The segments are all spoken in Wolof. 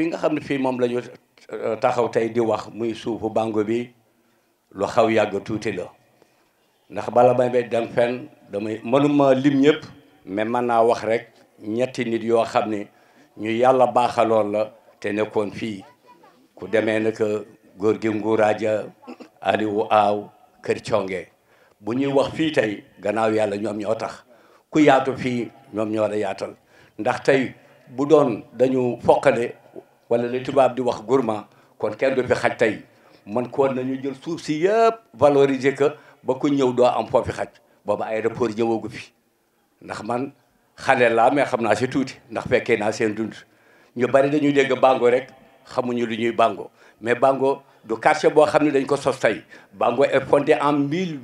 fi nga xam ne fii moom la ñu taxaw tey di wax muy suufu bango bi lu xaw yàgg tuuti la ndax bala may bay dem fenn damay mënuma lim ñëpp mais mën naa wax rek ñetti nit yoo xam ne ñu yàlla baaxaloon la te nekkoon fii ku demee naka góor gi nguuraaja Aliou Aaw kër conge bu ñuy wax fii tey gannaaw yàlla ñoom ñoo tax ku yaatu fii ñoom ñoo la yaatal ndax tey bu doon dañu foqale wala li tubaab di wax gourmand kon kenn du fi xaj tey man koon nañu jël suuf si yëpp valoriser que ba ku ñëw doo am foofi xaj booba aéroport ñëwagu fi ndax man xale laa mais xam naa si tuuti ndax fekkee naa seen dund ñu bari dañuy dégg bango rek xamuñu lu ñuy bango mais bango du quartier boo xam ne dañ ko sos tey bango est fondé en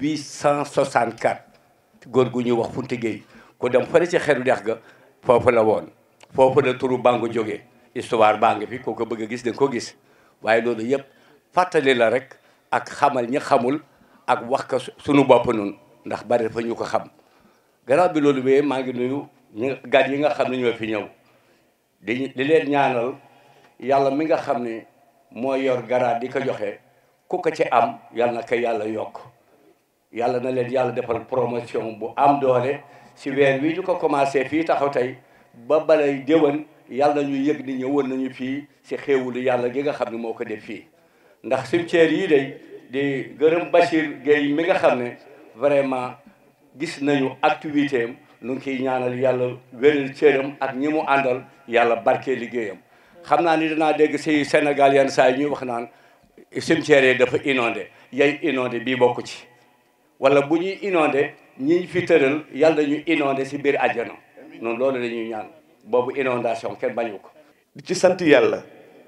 1864 góor gu ñuy wax Funti Gueye ku dem fële ci xeru dex ga foofu la woon foofu la turu bango jógee histoire baa ngi fi koo ko bëgg a gis da nga ko gis waaye loolu yëpp fàttali la rek ak xamal ñi xamul ak wax ko suñu bopp nun ndax bari dafa ñu ko xam gannaaw bi loolu bee maa ngi nuyu ñi gan yi nga xam ne ñoo fi ñëw di di leen ñaanal yàlla mi nga xam ne moo yor garaat di ko joxe ku ko ci am yàlla na ko yàlla yokk yàlla na leen yàlla defal promotion bu am doole si weer wi ñu ko commencé fii taxaw tey ba balay déwén yàlla ñu yëg ni ñëwoon nañu fii si xéewulu yàlla gi nga xam ne moo ko def fii ndax cimetière yii day di gërëm Bachir Gueye mi nga xam ne vraiment gis nañu activité am nu ngi kiy ñaanal yàlla wéral cëram ak ñi mu àndal yàlla barkee liggéeyam xam naa ni danaa dégg si Sénégal yenn saa yi ñuy wax naan cimetière yi dafa inondé yay inondé bii bokku ci wala bu ñuy inondé ñi fi tëral yàlla ñu inondé si biir àjjana noonu loolu la ñuy ñaan boobu inondation kenn bañu ko di ci sant yàlla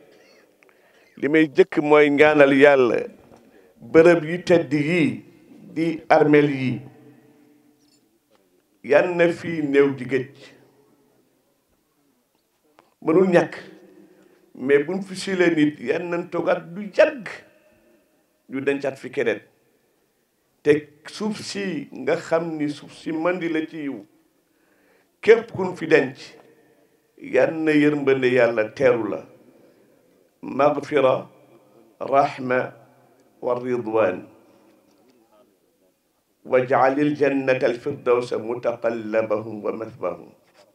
li may jëkk mooy ñaanal yàlla bërëb yu tedd yii di armeel yii yan na fii néew di géej mënul ñàkk mais buñ fi silee nit yan nañ toogaat du yàgg ñu dencaat fi keneen te suuf si nga xam ni suuf si mandi la ci yiw képp kun fi denc yan na yërmande yàlla teeru la magfira rahma wa ridwan waj'alil jannata alfirdawsa mutaqallabahum wa mathbahum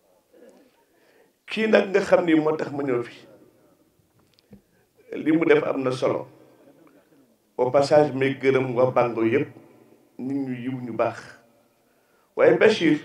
kii nag nga xam ni moo tax ma ñëw fi li mu def am na solo au passage may gërëm waa Bango yëpp nit ñu yiw ñu baax waaye Bachir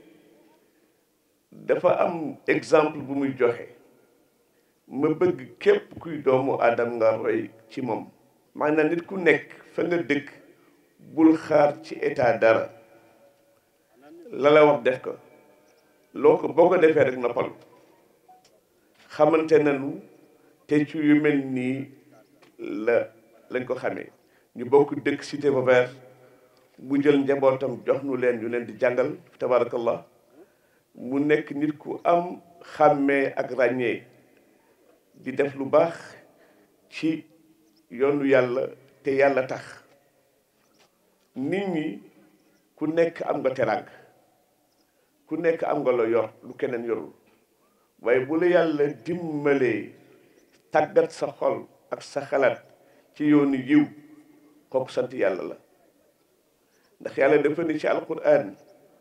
dafa am exemple bu muy joxe ma bëgg képp kuy doomu aadama nga roy ci moom maanaam nit ku nekk fa nga dëkk bul xaar ci état dara la la wax def ko loo ko boo ko defee rek noppal xamante nañu te ci yu mel nii la lañ ko xamee ñu bokk dëkk cité Vauvert bu jël njabootam jox nu leen ñu leen di jàngal tabarakallah mu nekk nit ku am xàmmee ak ràññee di def lu baax ci yoonu yàlla te yàlla tax nit ñi ku nekk am nga teraang ku nekk am nga la yor lu keneen yorul waaye bu la yàlla dimbalee tàggat sa xol ak sa xalaat ci yoonu yiw kooku sant yàlla la ndax yàlla dafa ni ci alquran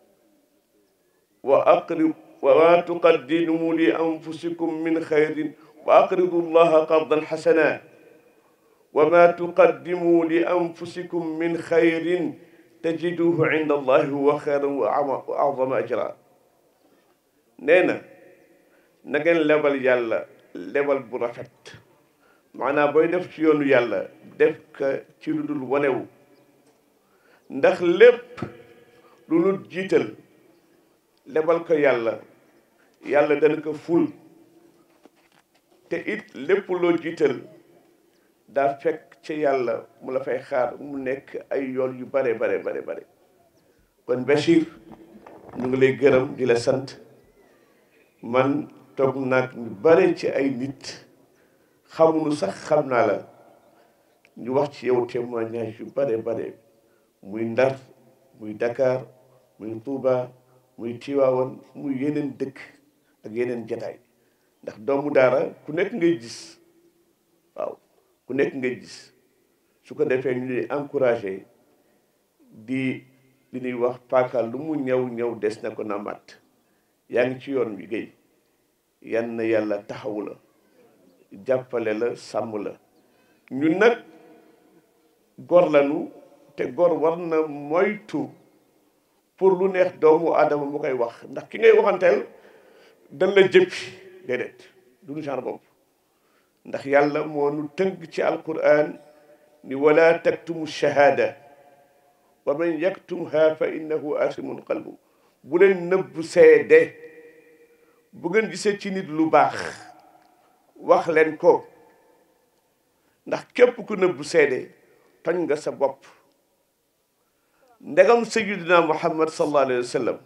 wa aqrib wa ma tuqaddimu li anfusikum min xayrin wa aqridu llaha qardan xasana wa ma tuqaddimu li anfusikum min xayrin tajiduhu inda allahi huwa xayran wa azama ajra nee na na ngeen lebal yàlla lebal bu rafet maanaam booy def ci yoonu yàlla def ka ci lu dul wanewu ndax lépp lu nu jiital lebal ko yàlla yàlla dana ko ful te it lépp loo jiital daa fekk ci yàlla mu la fay xaar mu nekk ay yoon yu bare bare bare bare kon Bachir ñu ngi lay gërëm di la sant man toog naag ñu bare ci ay nit xamuñu sax xam naa la ñu wax ci yow témoignage yu bare bare muy Ndar muy Dakar muy Touba muy Tiwaawan muy yeneen dëkk ak yeneen jataay ndax doomu daara ku nekk ngay gis waaw ku nekk ngay gis su ko defee ñu di encouragé di li ñuy wax paaka lu mu ñëw ñëw des na ko na mat yaa ngi ci yoon wi géy yan na yàlla taxawu la jàppale la sàmm la ñun nag gor lañu te gor war na moytu pour lu neex doomu aadama mu koy wax ndax ki ngay waxanteel dañ la jëppi déedéet duñu genre bopp ndax yàlla moo nu tënk ci alquran ni wala taktumu shahada wa man yaktumha fa innahu asimun qalbu bu leen nëbb seede bu ngeen gisee ci nit lu baax wax leen ko ndax képp ku nëbb seede toñ nga sa bopp ndegam sayyidina muhammad sallallahu alayhi wa sallam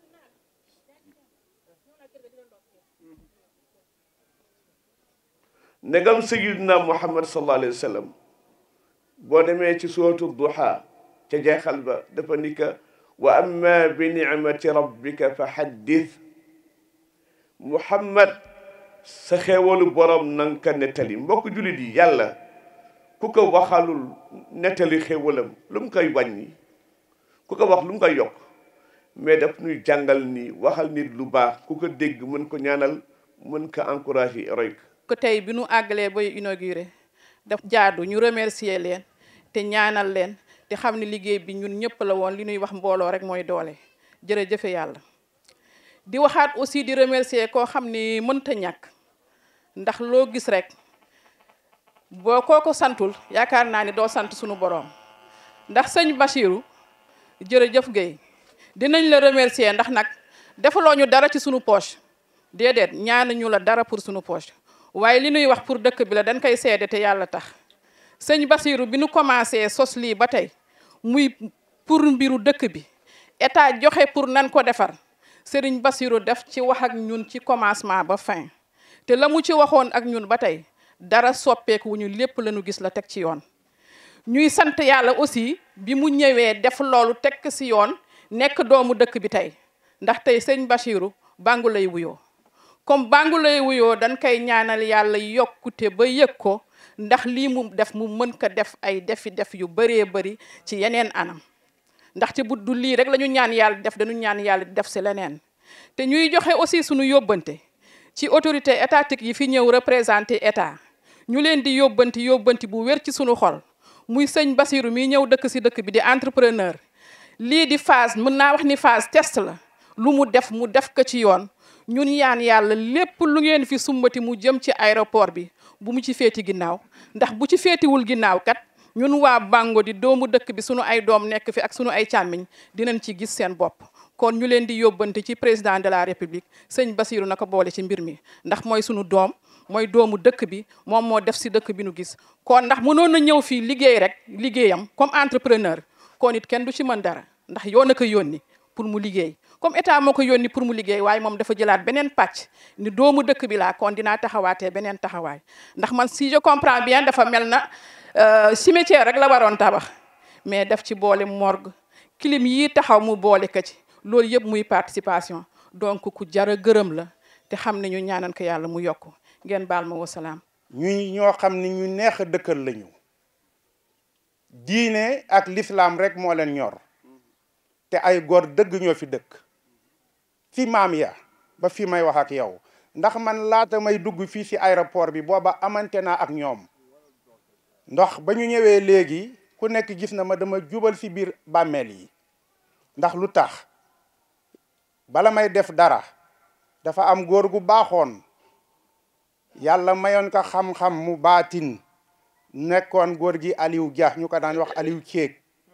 ndegam sayyidina muhammad sallallahu alayhi wa sallam boo demee ci suuratu duha ca jeexal ba dafa ni ka wa amma bi nicmati rabbika fa haddith muhammad sa xeewalu borom nanga ka nettali mbokk jullit yi yàlla ku ko waxalul nettali xeewalam lu mu koy wàññi ku ko wax lu mu koy yokk mais daf ñuy jàngal ni waxal nit lu baax ku ko dégg mën ko ñaanal mën ko encouragé roy ko ko tey bi nu àggalee bay inauguré daf jaadu ñu remercier leen te ñaanal leen te xam ne liggéey bi ñun ñëpp la woon li ñuy wax mbooloo rek mooy doole jërëjëfe yàlla di waxaat aussi di remercier koo xam ni mënta ñàkk ndax loo gis rek boo koo ko santul yaakaar naa ni doo sant sunu boroom ndax sëñ Bachirou jërëjëf Guèye dinañ la remercier ndax nag defaloo ñu dara ci sunu poche déedéet ñaanuñu la dara pour sunu poche waaye li ñuy wax pour dëkk bi la dañ koy seede te yàlla tax sëñ Bachirou bi nu commencé sos lii ba tey muy pour mbiru dëkk bi état joxe pour nan ko defar sëriñ Bachirou def ci wax ak ñun ci commencement ba fin te la mu ci waxoon ak ñun ba tey dara soppeeku wu ñu lépp la ñu gis la teg ci yoon ñuy sant yàlla aussi bi mu ñëwee def loolu teg si yoon nekk doomu dëkk bi tey ndax tey sëñ Bachirou bàngu lay wuyoo comme bàngu lay wuyoo dañ koy ñaanal yàlla yokkute ba yëg ko ndax lii mu def mu mën ko def ay defi def yu bëree bëri ci yeneen anam ndaxte bu du lii rek la ñu ñaan yàlla def dañu ñaan yàlla def si leneen te ñuy joxe aussi suñu yóbbante ci autorité étatique yi fi ñëw représenté état ñu leen di yóbbanti yóbbanti bu wér ci suñu xol muy sëñ Bachirou mi ñëw dëkk si dëkk bi di entrepreneur lii di phase mën naa wax ni phase test la lu mu def mu def ko ci yoon ñun yaan yàlla lépp lu ngeen fi sumbati mu jëm ci aéroport bi bu mu ci féeti ginnaaw ndax bu ci féetiwul ginnaaw kat ñun waa Bango di doomu dëkk bi sunu ay doom nekk fi ak sunu ay càmmiñ dinañ ci gis seen bopp kon ñu leen di yóbbante ci président de la république sëñ Bachirou na ko boole ci mbir mi ndax mooy sunu doom mooy doomu dëkk bi moom moo def si dëkk bi nu gis kon ndax mënoon na ñëw fii liggéey rek liggéeyam comme entrepreneur kon it kenn du ci mën dara ndax yoon a ko yónni pour mu liggéey comme état moo ko yónni pour mu liggéey waaye moom dafa jëlaat beneen pàcc ni doomu dëkk bi laa kon dinaa taxawaatee beneen taxawaay ndax man si je comprends bien dafa mel na cimetière rek la waroon tabax mais daf ci boole morgue clim yii taxaw mu boole ko ci loolu yëpp muy participation donc ku jara gërëm la te xam ne ñu ñaanan ko yàlla mu yokk ngeen baal ma wasalaam ñu ñoo xam ni ñu neex a dëkkal lañu diine ak l'islam rek moo leen ñor te ay góor dëgg ñoo fi dëkk fi maam ya ba fi may wax ak yow ndax man laata may dugg fii ci aéroport bi booba amante naa ak ñoom ndax ba ñu ñëwee léegi ku nekk gis na ma dama jubal ci biir bàmmeel yi ndax lu tax bala may def dara dafa am góor gu baaxoon yàlla mayoon ko xam-xam mu baatin nekkoon góor gi Aliou Dia ñu ko daan wax Aliou Ceeg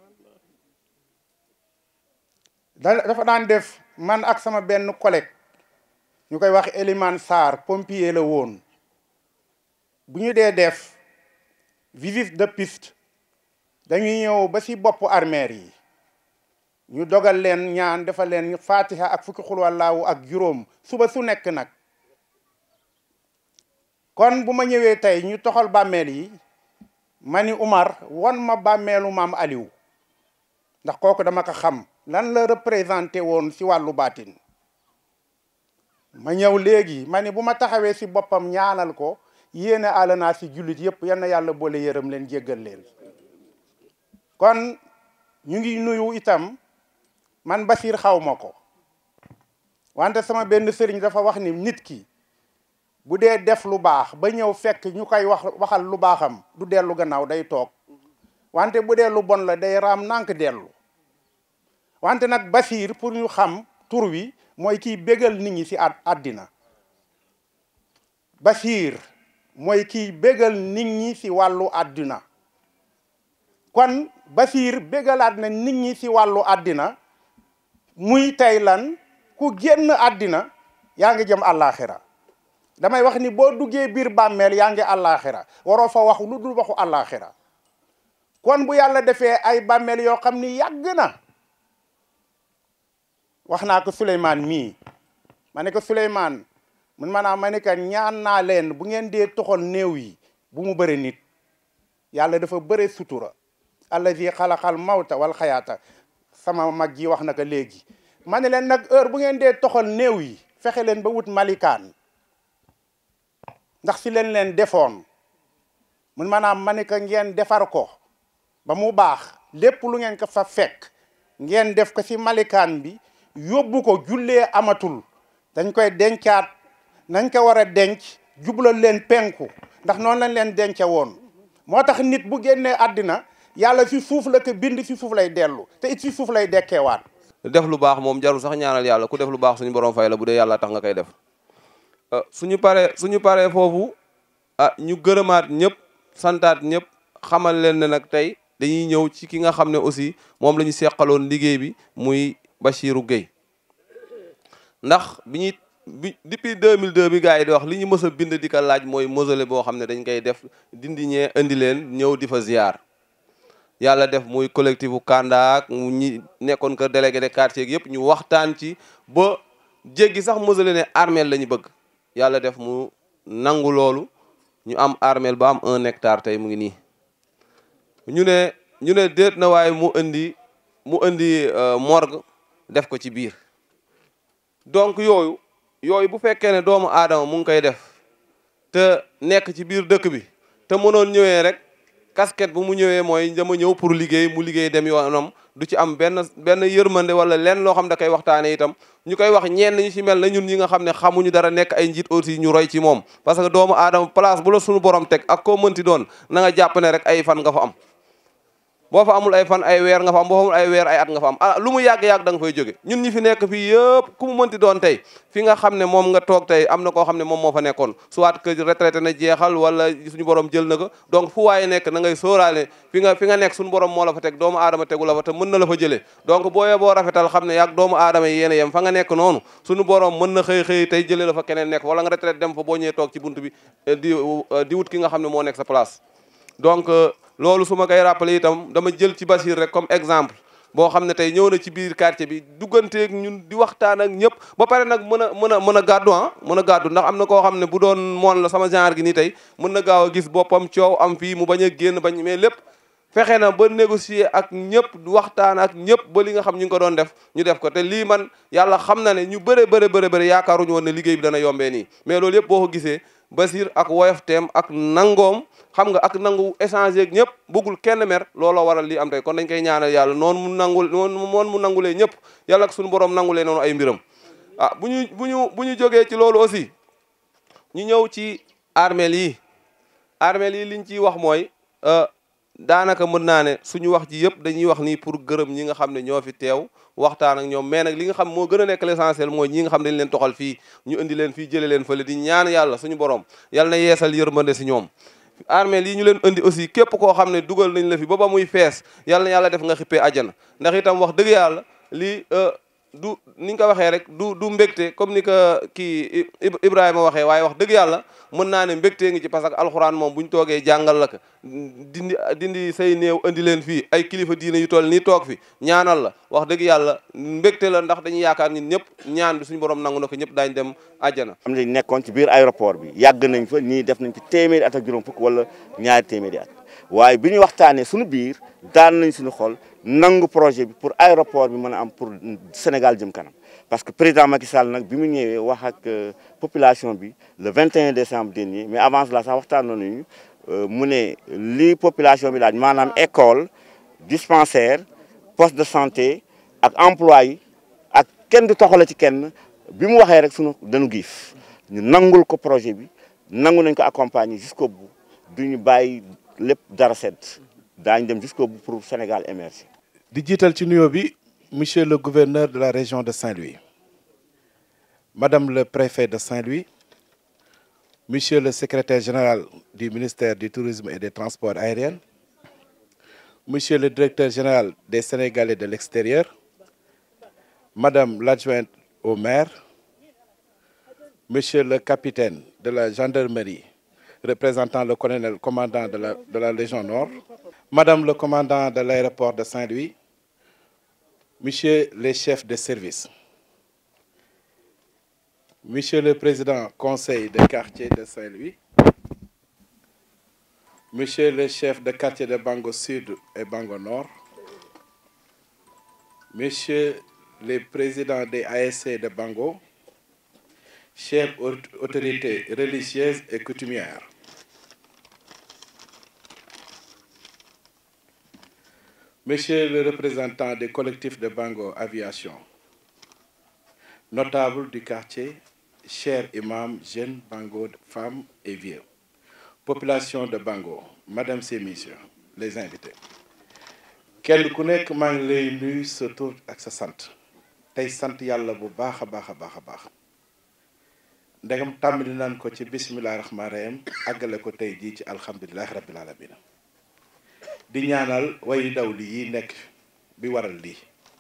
da dafa daan def man ak sama benn collègue ñu koy wax Elimane Sarr pompier la woon bu ñu dee def visite de piste dañuy ñëw ba ci boppu armeer yi ñu dogal leen ñaan defal leen fatiha ak fukki xul wallaahu ak juróom suba su nekk nag kon bu ma ñëwee tey ñu toxal bàmmeel yi ma ni Umar won ma bàmmeelu maam Aliou ndax kooku dama ko xam lan la représenté woon ci wàllu baatin ma ñëw léegi ma ni bu ma taxawee si boppam ñaanal ko yéene àll naa si jullit yëpp yal na yàlla boole yërëm leen jéggal leen kon ñu ngi nuyu itam man Basiir xaw ma ko wante sama benn sëriñ dafa wax ni nit ki bu dee def lu baax ba ñëw fekk ñu koy wax waxal lu baaxam du dellu gannaaw day toog wante bu dee lu bon la day raam nànk dellu wante nag Basiir pour ñu xam tur wi mooy kiy bégal nit ñi si at àddina Basiir mooy kiy bégal nit ñi si wàllu àddina kon Basiir bégalaat na nit ñi si wàllu àddina muy tey lan ku génn àddina yaa ngi jëm àllaaxira damay wax ni boo duggee biir bàmmeel yaa ngi àllaaxira waroo fa wax lu dul waxu àllaaxira kon bu yàlla defee ay bàmmeel yoo xam ni yàgg na wax naa ko Souleymane mii ma ne ko Souleymane mun maanaam ma ne ko ñaan naa leen bu ngeen dee toxal néew yi bu mu bëri nit yàlla dafa bëre sutura allazi xalaqal mawta wal xayaata sama mag ji wax na ko léegi ma ne leen nag heure bu ngeen dee toxal néew yi fexe leen ba wut malikaan ndax si leen leen defoon mun maanaam ma ne ko ngeen defar ko ba mu baax lépp lu ngeen ko fa fekk ngeen def ko si malikaan bi yóbbu ko jullee amatul dañ koy dencaat nañ ko war a denc jublal leen penku ndax noonu lañ leen dence woon moo tax nit bu génnee àddina yàlla fi suuf la ko bind fi suuf lay dellu te it fi suuf lay dekkeewaat def lu baax moom jarul sax ñaanal yàlla ku def lu baax suñu borom fay la bu dee yàlla tax nga koy def suñu paree suñu paree foofu ah ñu gërëmaat ñëpp santaat ñëpp xamal leen ne nag tey dañuy ñëw ci ki nga xam ne aussi moom la ñu seqaloon liggéey bi muy Bachirou Gueye ndax bi ñuy bi depuis 2002 bi gars yi di wax li ñu mës a bind di ko laaj mooy mausolée boo xam ne dañ koy def dindi ñee indi leen ñëw di fa ziar yàlla def muy collectif bu Kandaak mu ñi nekkoon ko délégué de quartier yëpp ñu waxtaan ci ba jéggi sax mausolée ne armeel la ñu bëgg yàlla def mu nangu loolu ñu am armeel ba am un hectare tey mu ngi nii ñu ne ñu ne déet na waaye mu indi mu indi morgue def ko ci biir donc yooyu yooyu bu fekkee ne doomu aadama mu ngi koy def te nekk ci biir dëkk bi te mënoon ñëwee rek casquette bu mu ñëwee mooy dama ñëw pour liggéey mu liggéey dem yoonam du ci am benn benn yërmande wala lenn loo xam da koy waxtaane itam ñu koy wax ñenn ñu ci mel na ñun ñi nga xam ne xamuñu dara nekk ay njiit aussi ñu roy ci moom parce que doomu aadama place bu la suñu borom teg ak koo mënti doon na nga jàpp ne rek ay fan nga fa am boo fa amul ay fan ay weer nga fa am boo fa amul ay weer ay at nga fa am ah lu mu yàgg-yàgg da nga fay jóge ñun ñi fi nekk fii yëpp ku mu mënti doon tey fi nga xam ne moom nga toog tey am na koo xam ne moom moo fa nekkoon soit que retraité na jeexal wala suñu borom jël na ko donc fu waaye nekk na ngay sóoraale fi nga fi nga nekk suñu borom moo la fa teg doomu aadama tegu la fa te mën na la fa jëlee donc booyee boo rafetal xam ne yàgg doomu aadama yi yéen a yem fa nga nekk noonu suñu borom mën na xëy xëy tey jëlee la fa keneen nekk wala nga retraité dem fa boo ñëwee toog ci bunt bi di di wut ki nga xam ne moo nekk sa place donc loolu su ma koy rappelé itam dama jël ci Bachir rek comme exemple boo xam ne tey ñëw na ci biir quartier bi dugganteeg ñun di waxtaan ak ñëpp ba pare nag mën a mën a mën a gàddu ah mën a gàddu ndax am na koo xam ne bu doon moon la sama genre gi nii tey mën na gaaw a gis boppam coow am fii mu bañ a génn bañ mais lépp fexe na ba négocier ak ñëpp waxtaan ak ñëpp ba li nga xam ñu ngi ko doon def ñu def ko te lii man yàlla xam na ne ñu bëre bëre bëre bëre yaakaaruñu woon ne liggéey bi dana yombee nii mais loolu yëpp boo ko gisee Bachir ak woyofteem ak nangoom xam nga ak nangu échanger ak ñëpp bëggul kenn mer looloo waral li am tey kon dañ koy ñaanal yàlla noonu mu nangul noonu moon mu nangulee ñëpp yàlla ak suñu borom nangulee noonu ay mbiram ah bu ñu bu ñu bu ñu jógee ci loolu aussi ñu ñëw ci armeel yi armeel yi liñ ciy wax mooy daanaka mën naa ne suñu wax ji yëpp dañuy wax nii pour gërëm ñi nga xam ne ñoo fi teew waxtaan ak ñoom mais nag li nga xam moo gën a nekk l'essentiel mooy ñi nga xam dañ leen toxal fii ñu indi leen fii jële leen fële di ñaan yàlla suñu borom yàlla na yeesal yërmande si ñoom armée lii ñu leen indi aussi képp koo xam ne dugal nañ la fi ba ba muy fees yàlla na yàlla def nga xippee àjjana ndax itam wax dëgg yàlla lii du ni nga ko waxee rek du du mbégte comme ni ko kii Ibrahima waxee waaye wax dëgg yàlla mën naa ne mbégtee ngi ci parce que alxuraan moom bu ñu toogee jàngal la ko dindi dindi say néew indi leen fii ay kilifa diine yu toll nii toog fi ñaanal la wax dëgg yàlla mbégte la ndax dañuy yaakaar ñun ñëpp ñaan bi suñu borom nangu na ko ñëpp daañ dem àjjana am nañ nekkoon ci biir aéroport bi yàgg nañ fa ñii def nañ fi téeméeri at ak juróom fukk wala ñaari téeméeri at waaye bi ñu waxtaanee suñu biir daan nañ suñu xol nangu projet bi pour aéroport bi mën a am pour Sénégal jëm kanam parce que président Macky Sall nag bi mu ñëwee wax ak population bi le 21 décembre dernier mais avant cela sax waxtaan nañu mu ne li population bi laaj maanaam école dispensaire poste de santé ak emploi yi ak kenn du toxale ci kenn bi mu waxee rek sunu dañu giif ñu nangul ko projet bi nangu nañ ko accompagner jusqu'au bout du ñu bàyyi lépp dara sedd daañu dem jusqu'au bout pour Sénégal émerger di jiital ci nuyoo bi monsieur le gouverneur de la région de Saint-Louis madame le préfet de Saint-Louis monsieur le secrétaire général du ministère du tourisme et des transports aériens monsieur le directeur général des Sénégalais de l'extérieur madame l'adjointe au maire monsieur le capitaine de la gendarmerie représentant le colonel commandant de la de la région nord madame le commandant de l'aéroport de Saint-Louis Monsieur les chefs de service, Monsieur le président conseil de quartier de Saint-Louis, Monsieur le chef de quartier de Bango Sud et Bango Nord, Monsieur les présidents des ASC de Bango, chefs autorités religieuses et coutumières, Monsieur le représentant des collectifs de Bango Aviation, notable du quartier, chers imams, jeunes, Bango, femmes et vieux, population de Bango, Madame et Messieurs, les invités. kenn ku nekk maa ngi lay nuyu sa tur ak sa sant tey sant yàlla bu baax a baax a baax a baax ndegam tàmbali naan ko ci bisimilah rahmaani rahim àggale ko tey jii ci alhamdulilah rabbil alamin di ñaanal way daw li yi nekk bi waral lii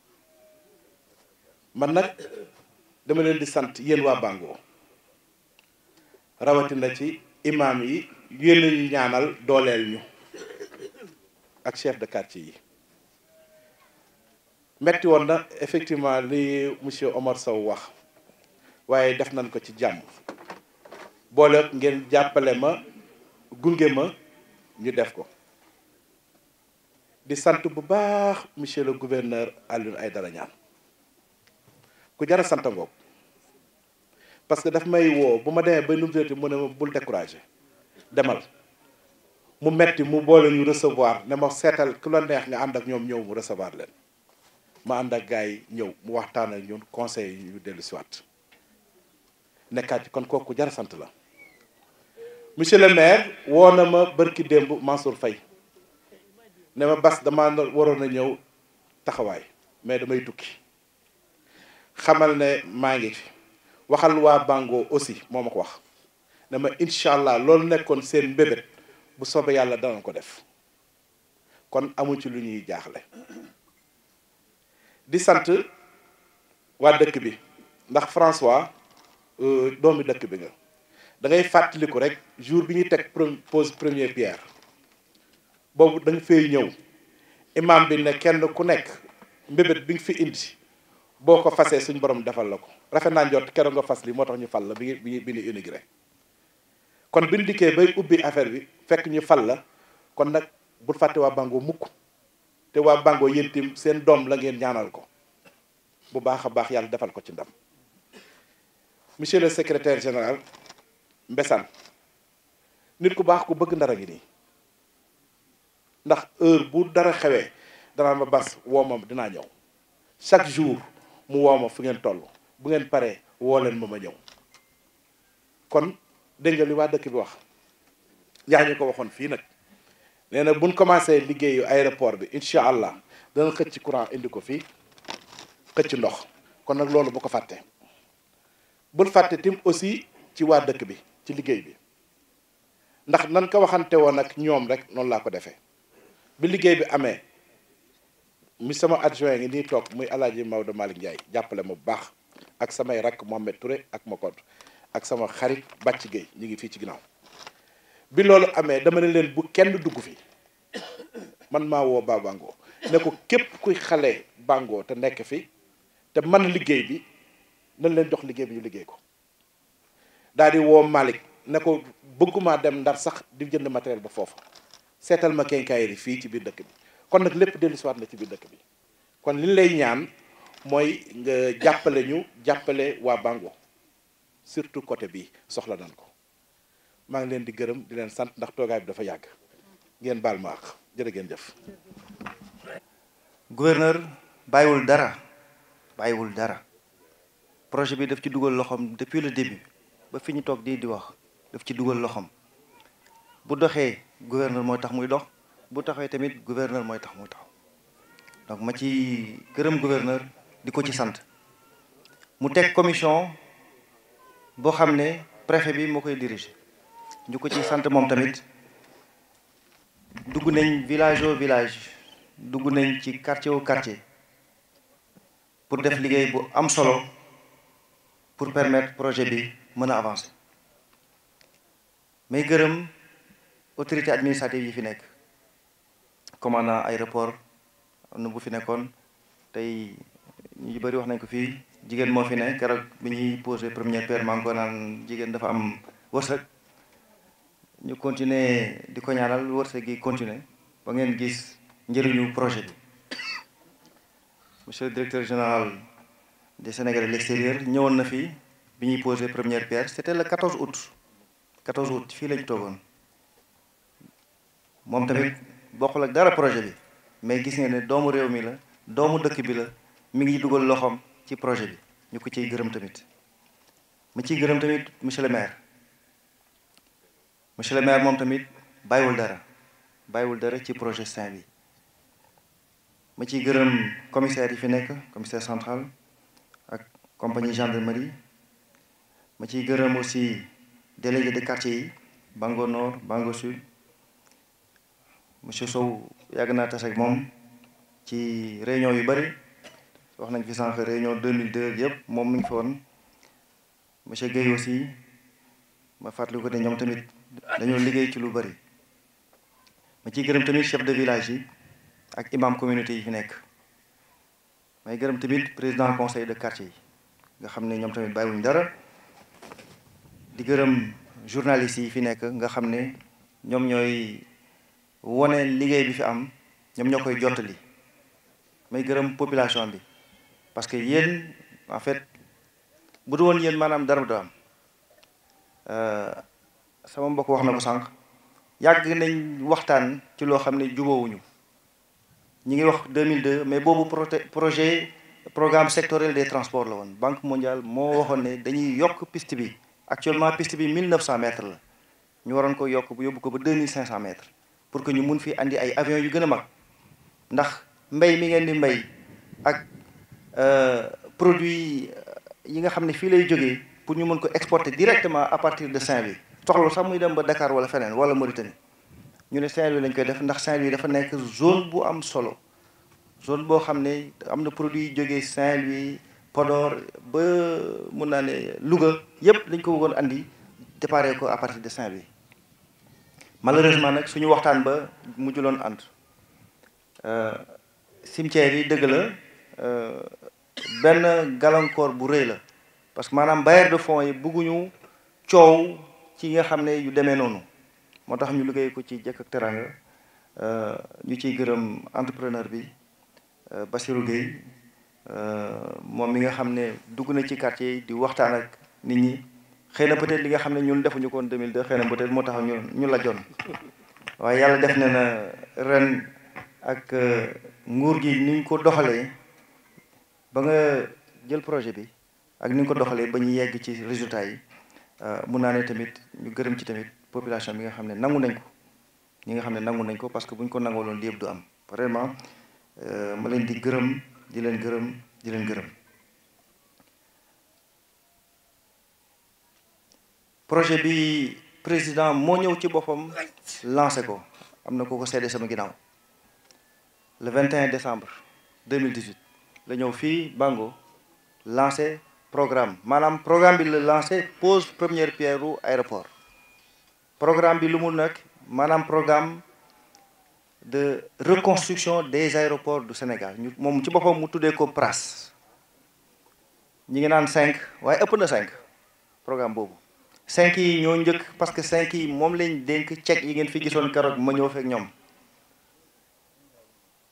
man nag dama leen di sant yéen waa Bango rawatina ci imaam yi yéen ñu ñaanal dooleel ñu ak chef de quartier yi metti woon na effectivement li monsieur Omar Sow wax waaye def nañ ko ci jàmm boole ngeen jàppale ma gunge ma ñu def ko di sant bu baax monsieur le gouverneur Alioune Aïdara Niane ku jar a sant ngoog parce que daf may woo bu ma demee ba nu mu mu ne ma bul découragé demal mu metti mu boole ñu recevoir ne ma seetal ku la neex nga ànd ak ñoom ñëw mu recevoir leen ma ànd ak gars yi ñëw mu waxtaan ak ñun conseil yi ñu dellu si waat nekkaat ci kon kooku jar a sant la monsieur le maire woo na ma bërki démb Mansour Faye ne ma bas dama waroon a ñëw taxawaay mais damay tukki xamal ne maa ngi fi waxal waa Bango aussi moo ma ko wax ne ma incha allah loolu nekkoon seen mbébét bu soobee yàlla dana ko def kon amu ci lu ñuy jaaxle di sant waa dëkk bi ndax François doomi dëkk bi nga da ngay fàttaliku rek jour bi ñuy teg pose première pierre boobu da nga fay ñëw imam bi ne kenn ku nekk mbébét bi nga fi indi boo ko fasee suñ borom defal la ko rafet naa njot keroog nga fas li moo tax ñu fal la bi bi bi ñu inauguré kon bi ñu dikkee bay ubbi affaire bi fekk ñu fal la kon nag bul fàtte waa Bango mukk te waa Bango yéen itam seen doom la ngeen ñaanal ko bu baax a baax yàlla defal ko ci ndam monsieur le secrétaire général Mbessane nit ku baax ku bëgg ndara ngi nii ndax heure bu dara xewee danaa ma bas woo ma dinaa ñëw chaque jour mu woo ma fu ngeen toll bu ngeen paree woo leen ma ma ñëw kon dégg nga li waa dëkk bi wax yaa ñu ko waxoon fii nag nee na buñ commencé liggéeyu aéroport bi incha allah dana xëcc courant indi ko fii xëcc ndox kon nag loolu bu ko fàtte bul fàtte tim aussi ci waa dëkk bi ci liggéey bi ndax nan ko waxante woon ak ñoom rek noonu laa ko defee bi liggéey bi amee mi sama adjoint ngi nii toog muy alaaji Maodo Malick Ndiaye jàppale ma bu baax ak samay rakk Mohamed Touré ak Makot ak sama xarit Bàcc Gueye ñu ngi fii ci ginnaaw bi loolu amee dama ne leen bu kenn dugg fi man maa woo Ba Bango ne ko képp kuy xale Bango te nekk fi te man liggéey bi nañ leen jox liggéey bi ñu liggéey ko daal di woo Malick ne ko bëgguma dem ndar sax di jënd matériel ba foofu seetal ma kenkaayri fii ci biir dëkk bi kon nag lépp dellu siwaat na ci biir dëkk bi kon li ñu lay ñaan mooy nga jàppale ñu jàppale waa Bango surtout côté bi soxla nañ ko maa ngi leen di gërëm di leen sant ndax toogaay bi dafa yàgg ngeen baal ma àq jërë ngeen jëf gouverneur bàyyiwul dara bàyyiwul dara projet bi daf ci dugal loxoom depuis le début ba fi ñu toog di di wax daf ci dugal loxoom bu doxee gouverneur mooy tax muy dox bu taxee tamit gouverneur mooy tax muy taxaw donc ma ci gërëm gouverneur di ko ci sant mu teg commission boo xam ne préfet bi moo koy diriger ñu ko ci sant moom tamit dugg nañ village au village dugg nañ ci quartier au quartier pour def liggéey bu am solo pour permettre projet bi mën a avancer may gërëm autorité administrative yi fi nekk commandant aéroport am na bu fi nekkoon tey ñu bëri wax nañ ko fii jigéen moo fi ne keroog bi ñuy posé première pierre maa ngi ko naan jigéen dafa am wërsëg ñu continuer di ko ñaanal wërsëg gi continuer ba ngeen gis njëriñu projet bi monsieur le directeur général des Sénégalais de l'extérieur ñëwoon na fi bi ñuy posé première pierre c'était le 14 août 14 août fii lañu toogoon moom tamit bokkul ak dara projet bi mais gis ngeen ne doomu réew mi la doomu dëkk bi la mi ngi dugal loxoom ci projet bi ñu ko ciy gërëm tamit ma ciy gërëm tamit monsieur le maire monsieur le maire moom tamit bàyyiwul dara bàyyiwul dara ci projet Saint bi ma ciy gërëm commissaire yi fi nekk commissaire central ak compagnie gendarmerie ma ciy gërëm aussi délégué de quartier yi Bango Nord Bango Sud monsieur Sow yàgg naa tase ak moom ci réunion yu bëri wax nañ fi sànq réunion 2002 yëpp moom mi ngi fi woon monsieur Guèye aussi ma fàttali ko ne ñoom tamit dañoo liggéey ci lu bëri ma ciy gërëm tamit chef de village yi ak imam communauté yi fi nekk may gërëm tamit président conseil de quartier yi nga xam ne ñoom tamit bàyyiwuñ dara di gërëm journalistes yi fi nekk nga xam ne ñoom ñooy wone liggéey bi fi am ñoom ñoo koy jottali may gërëm population bi parce que yéen en fait bu du woon yéen maanaam dara du am sama mbokk wax na ko sànq yàgg nañ waxtaan ci loo xam ne jubóowuñu ñi ngi wax 2002 mais boobu projet programme sectoriel des transports la woon banque mondiale moo waxoon ne dañuy yokk piste bi actuellement piste bi 1900 mètres la ñu waroon ko yokk bu yóbbu ko ba 2500 mètres pour que ñu mun fi andi ay avions yu gën a mag ndax mbay mi ngeen di mbay ak produit yi nga xam ne fii lay jógee pour ñu mën ko exporter directement à partir de Saint-Louis soxla sax muy dem ba Dakar wala feneen wala Mauritanie ñu ne Saint-Louis lañ koy def ndax Saint-Louis dafa nekk zone bu am solo zone boo xam ne am na produit yu jógee Saint-Louis Podor ba mun naa ne Louga yépp dañ ko bëggoon andi déparé ko à partir de Saint-Louis malheureusement nag suñu waxtaan ba mujjuloon ànd cimetière yi dëgg la benn gàllankoor bu rëy la parce que maanaam bailleur de fonds yi bëgguñu coow ci nga xam ne yu demee noonu moo tax ñu liggéey ko ci jëkk ak teranga ñu ciy gërëm entrepreneur bi Bassirou Gueye moom mi nga xam ne dugg na ci quartier yi di waxtaan ak nit ñi xëy na peut-être li nga xam ne ñun defuñu ko woon 2002 xëy na peut-être moo tax ñu ñu la joon waaye yàlla def na na ren ak nguur gi ni ñu ko doxalee ba nga jël projet bi ak ni ñu ko doxalee ba ñu yegg ci résultat yi mun naa ne tamit ñu gërëm ci tamit population bi nga xam ne nangu nañ ko ñi nga xam ne nangu nañ ko parce que bu ñu ko nangooloon li yëpp du am vraiment ma leen di gërëm di leen gërëm di leen gërëm projet bi président moo ñëw ci boppam lancé ko am na ko ko seede sama ginnaaw le 21 décembre 2018 la ñëw fii Bango lancé programme maanaam programme bi la lancé pose première pierre u aéroport programme bi lu mu nekk maanaam programme de reconstruction des aéroports du Sénégal ñu moom ci boppam mu tuddee ko PRAS ñi ngi naan cinq waaye ëpp na cinq programme boobu cinq yi ñoo njëkk parce que cinq yi moom lañ dénk cek yi ngeen fi gisoon keroog ma ñëw fekk ñoom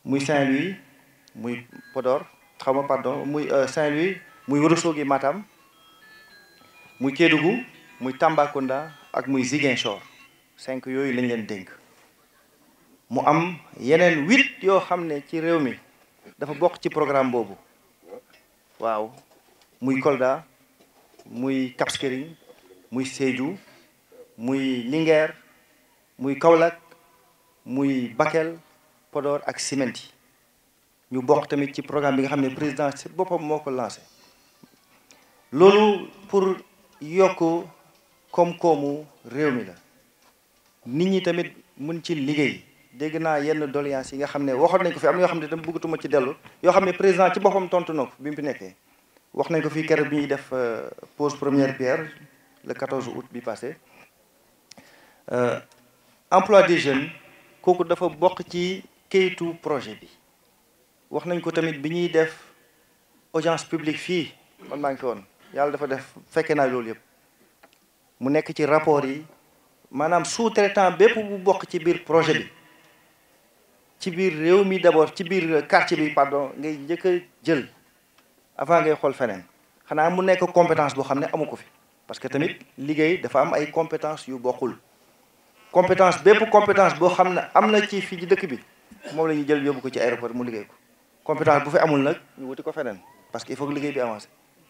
muy Saint-Louis muy Podor xaw ma pardon muy Saint-Louis muy Ourossogui Matam muy Kédougou muy Tambacounda ak muy Ziguinchor cinq yooyu lañ leen dénk mu am yeneen huit yoo xam ne ci réew mi dafa bokk ci programme boobu waaw muy Kolda muy Cap Skirring muy Sédhiou muy Linguère muy Kaolack muy Bakel Podor ak Simenty ñu bokk tamit ci programme bi nga xam ne président ci boppam moo ko lancé loolu pour yokk koom-koomu réew mi la nit ñi tamit mun ci liggéey dégg naa yenn doléance yi nga xam ne waxoon nañ ko fi am na yoo xam ne dama bëggatuma ci dellu yoo xam ne président ci boppam tontu na ko bi mu fi nekkee wax nañ ko fii keroog bi ñuy def pose première pierre le 14 août bi passé emploi des jeunes kooku dafa bokk ci kayitu projet bi wax nañ ko tamit bi ñuy def audience publique fii man maa ngi fi woon yàlla dafa def fekke naa loolu yëpp mu nekk ci rapport yi maanaam sous-traitant bépp bu bokk ci biir projet bi ci biir réew mi d'abord ci biir quartier bi pardon ngay njëkk a jël avant ngay xool feneen xanaa mu nekk compétence boo xam ne amu ko fi parce que tamit liggéey dafa am ay compétence yu bokkul compétence bépp compétence boo xam ne am na ci fii ci dëkk bi moom la ñuy jël yóbbu ko ci aéroport mu liggéey ko compétence bu fi amul nag ñu wuti ko feneen parce que il faut que liggéey bi avancé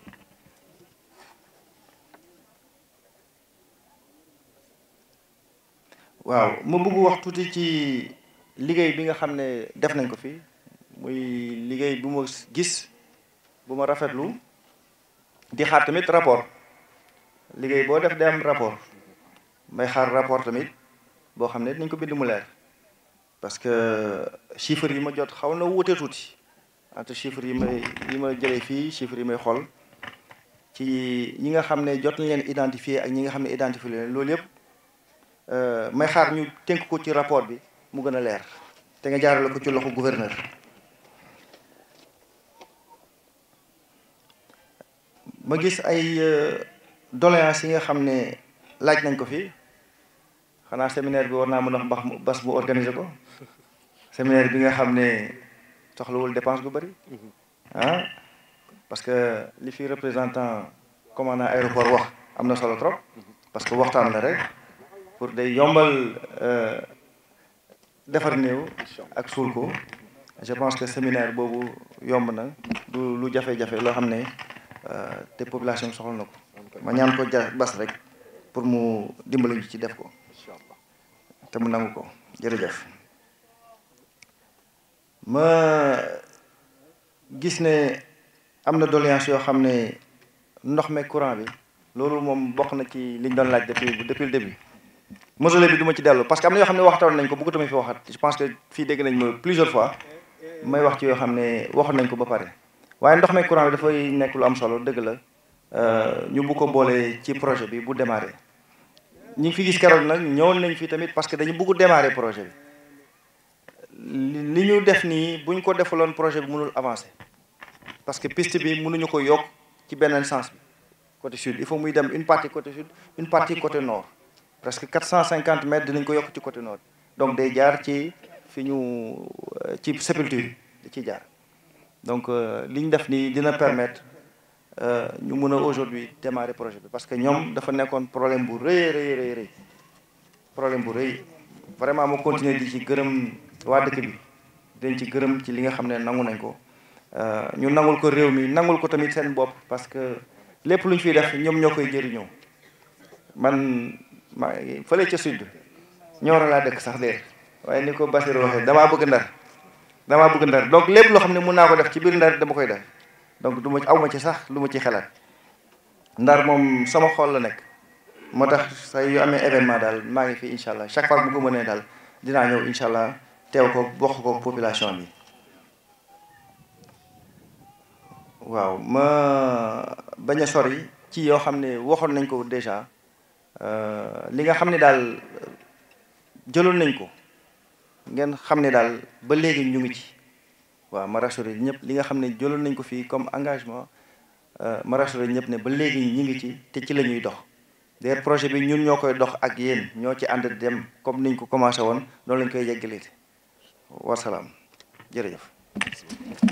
waaw ma bëgg wax tuuti ci liggéey bi nga xam ne def nañ ko fi muy liggéey bu ma gis bu ma rafetlu di xaar tamit rapport liggéey boo def day am rapport may xaar rapport tamit boo xam ne dinañ ko bind mu leer parce que chiffres yi ma jot xaw na wuute tuuti entre chiffres yi may yi ma jëlee fii chiffres yi may xool ci ñi nga xam ne jot nañ leen identifier ak ñi nga xam ne identifier leen loolu yëpp may xaar ñu tënk ko ci rapport bi mu gën a leer te nga jaarale ko ci loxo gouverneur ma gis ay doléances yi nga xam ne laaj nañ ko fi xanaa séminaire bi war naa mën a wax bas bu organiser ko séminaire bi nga xam ne soxlawul dépense bu bëri ah parce que li fi représentant commandant aéroport wax am na solo trop parce que waxtaan la rek pour day yombal defar néew ak suul ko je pense que séminaire boobu yomb na du lu jafe-jafe loo xam ne te population bi soxla na ko ma ñaan ko ja bas rek pour mu dimbali ñu ci def ko te mu nangu ko jërëjëf ma gis ne am na doléance yoo xam ne ndox me courant bi loolu moom bokk na ci liñ doon laaj depuis depuis le début mausolée bi du ma ci dellu parce que am na yoo xam ne waxtaan nañ ko bëggatuma fi waxat je pense que fii dégg nañ ma plusieurs fois may wax ci yoo xam ne waxoon nañ ko ba pare waaye ndox me courant bi dafay nekk lu am solo dëgg la ñu bu ko boolee ci projet bi bu démarré ñi ngi fi gis keroog nag ñëwoon nañ fi tamit parce que dañu bëgg démarrer projet bi li ñu def nii bu ñu ko defaloon projet bi mënul avancer parce que piste bi mënuñu ko yokk ci beneen sens bi côté sud il faut muy dem une partie côté sud une partie côté nord presque 450 mètres dinañ ko yokk ci côté nord donc day jaar ci fi ñu ci sépulture da ciy jaar donc li ñu def nii dina permettre ñu mën a aujourd'hui démarrer projet bi parce que ñoom dafa nekkoon problème bu rëy rëy rëy rëy problème bu rëy vraiment ma continuer di ci gërëm waa dëkk bi dañ ci gërëm ci li nga xam ne nangu nañ ko ñu nangul ko réew mi nangul ko tamit seen bopp parce que lépp lu ñu fiy def ñoom ñoo koy jëriñoo man ma fële ca sud ñooro laa dëkk sax de waaye ni ko Basir waxee damaa bëgg ndar damaa bëgg ndar donc lépp loo xam ne mun naa ko def ci biir ndar dama koy def donc du ma aw ma ci sax lu ma ci xalaat ndar moom sama xol la nekk moo tax say yu amee événement daal maa ngi fi incha allah chaque fois bu ko mënee daal dinaa ñëw incha allah teew ko bokk ko population bi waaw ma bañ a sori ci yoo xam ne waxoon nañ ko déjà li nga xam ne daal jëloon nañ ko ngeen xam ne daal ba léegi ñu ngi ci waaw ma rassuré ñëpp li nga xam ne jëloon nañ ko fii comme engagement ma rassuré ñëpp ne ba léegi ñu ngi ci te ci la ñuy dox d'ailleurs projet bi ñun ñoo koy dox ak yéen ñoo ci ànd dem comme niñ ko commencé woon noonu lañ koy yeggalee wasalaam jërëjëf